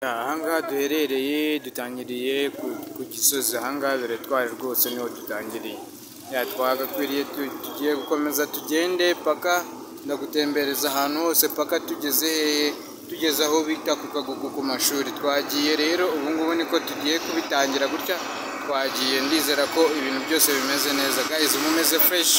Aha ngaha duherereye dutangiriye ku Gisozi, aha ngaha biratwaye rwose niho dutangiriye, twagakwiriye tugiye gukomeza tugende paka ndagutembereza ahantu hose paka tugeze hehe, tugeze aho bita ku Kagugu ku mashuri, twagiye rero ubu ngubu niko tugiye kubitangira gutya, twagiye ndizera ko ibintu byose bimeze neza guys mumeze fresh.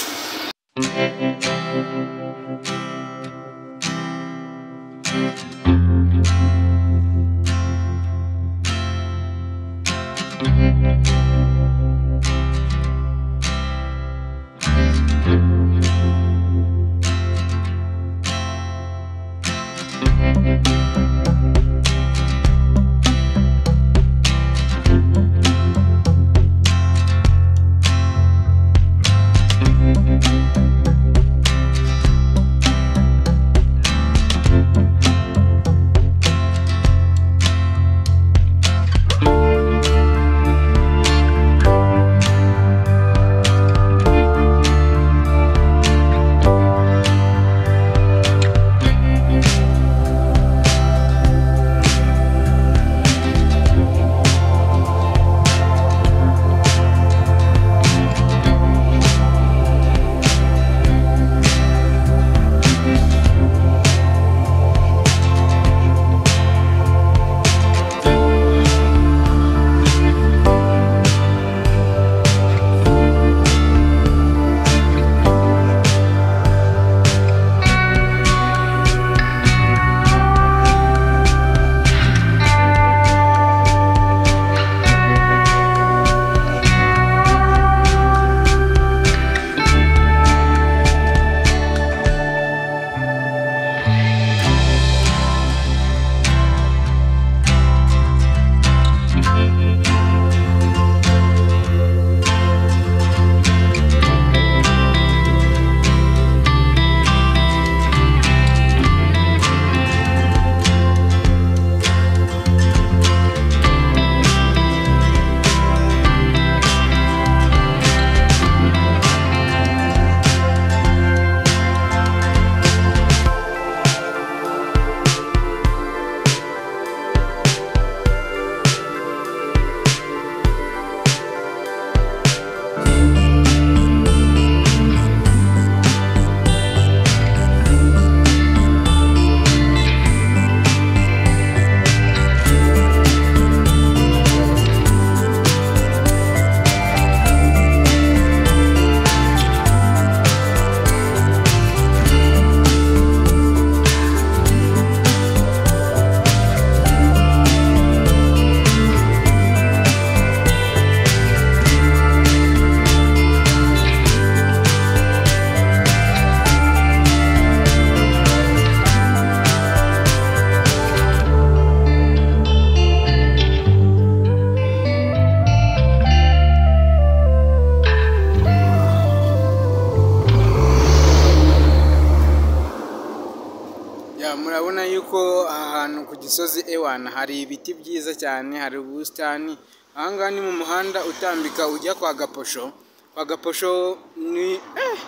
Ya, murabona yuko aha hantu ku Gisozi A1 hari ibiti byiza cyane, hari ubusitani. Aha ngaha ni mu muhanda utambika ujya kwa Gaposho. Kwa Gaposho ni eh,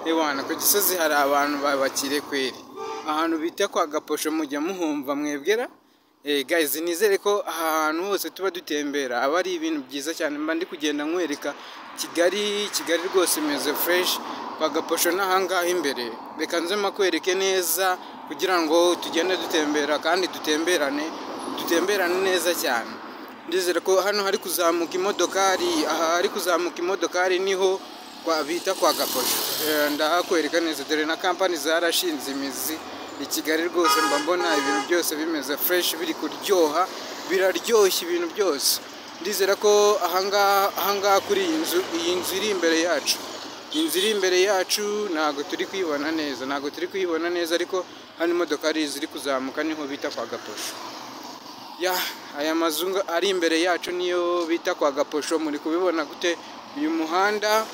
A1 ku Gisozi hari abantu ba- bakire kweri. Ahantu bita kwa Gaposho mujya muhumva mwebwera. Eh, guys nizere ko aha hantu hose tuba dutembera aba ari ibintu byiza cyane mba ndi kugenda nkwereka Kigali Kigali rwose imeze fresh kwa Gaposho n'ahangaha imbere reka nze makwereke neza kugira ngo tugende dutembera kandi dutemberane dutemberane neza cyane ndizere ko hano hari kuzamuka imodokari aha hari kuzamuka imodokari niho kwa bita kwa Gaposho Eh, ndahakwereka neza dore na kampani zarashinze imizi i Kigali rwose mba mbona ibintu byose bimeze fresh biri kuryoha biraryoshya ibintu byose ndizera ko aha ngaha aha ngaha kuri iyi nzu iyi nzu iri imbere yacu iyi nzu iri imbere yacu ntabwo turi kuyibona neza ntabwo turi kuyibona neza ariko hano imodokari ziri kuzamuka niho bita kwa Gaposho ya aya mazu nga- ari imbere yacu niyo bita kwa Gaposho muri kubibona gute uyu muhanda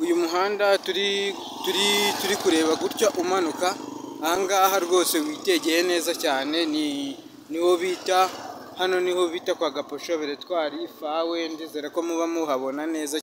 uyu muhanda turi turi turi kureba gutya umanuka aha ngaha rwose witegeye neza cyane ni niho bita hano niho bita kwa Gaposho Beretwari fawe ndizera ko muba muhabona neza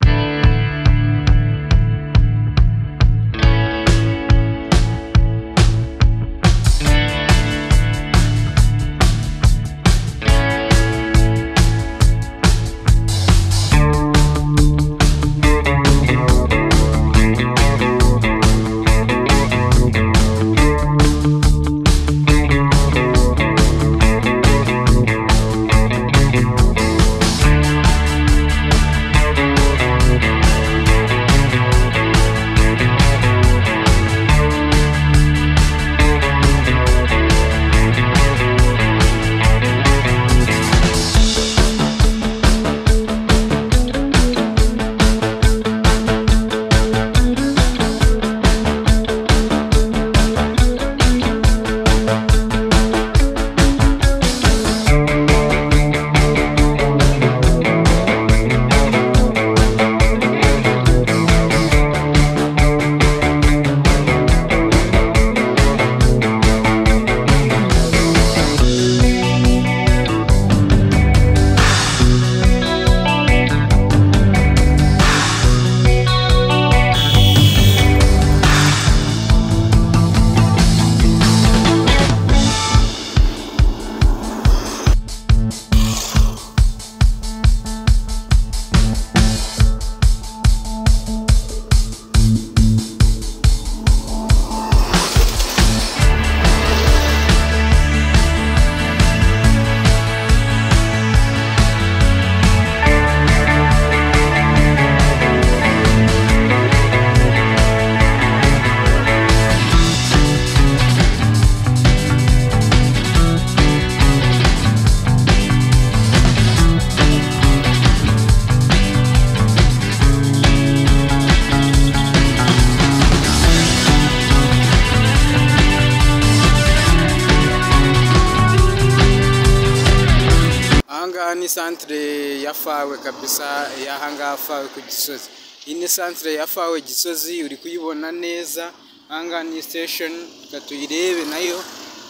aha ni santire ya fawe kabisa y'aha ngaha fawe ku gisozi iyi ni santire ya fawe gisozi uri kuyibona neza aha ngaha ni sitesheni reka tuyirebe nayo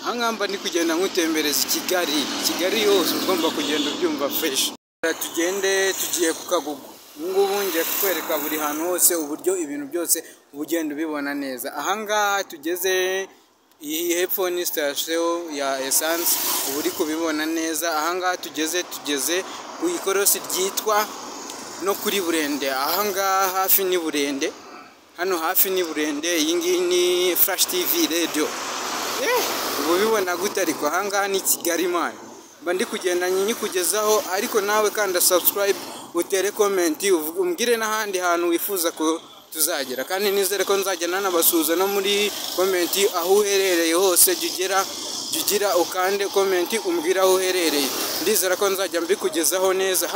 aha ngaha mba ndi kugenda nkutembereza i kigali kigali yose ugomba kugenda ubyumva feshi Reka tugende tugiye ku kagugu ubu ngubu ngiye kukwereka buri hantu hose uburyo ibintu byose uba ugenda ubibona neza aha ngaha tugeze iyi hepfo ni sitasiyo ya esanse uba uri kubibona neza aha ngaha tugeze tugeze ku ikorosi ryitwa no kuri burende aha ngaha hafi ni burende hano hafi ni burende iyi ngiyi ni furashi tivi radiyo uba ubibona gute ariko aha ngaha ni kigali mani mba ndi kugenda nyikugezaho ariko nawe kanda sabusikarayibe utere komenti umbwire n'ahandi hantu wifuza ko tuzagera kandi nizere ko nzajya nanabasuhuza no muri komenti aho uherereye hose jya ugera jya ugira ukande komenti umbwire aho uherereye ndizera ko nzajya mbikugezaho neza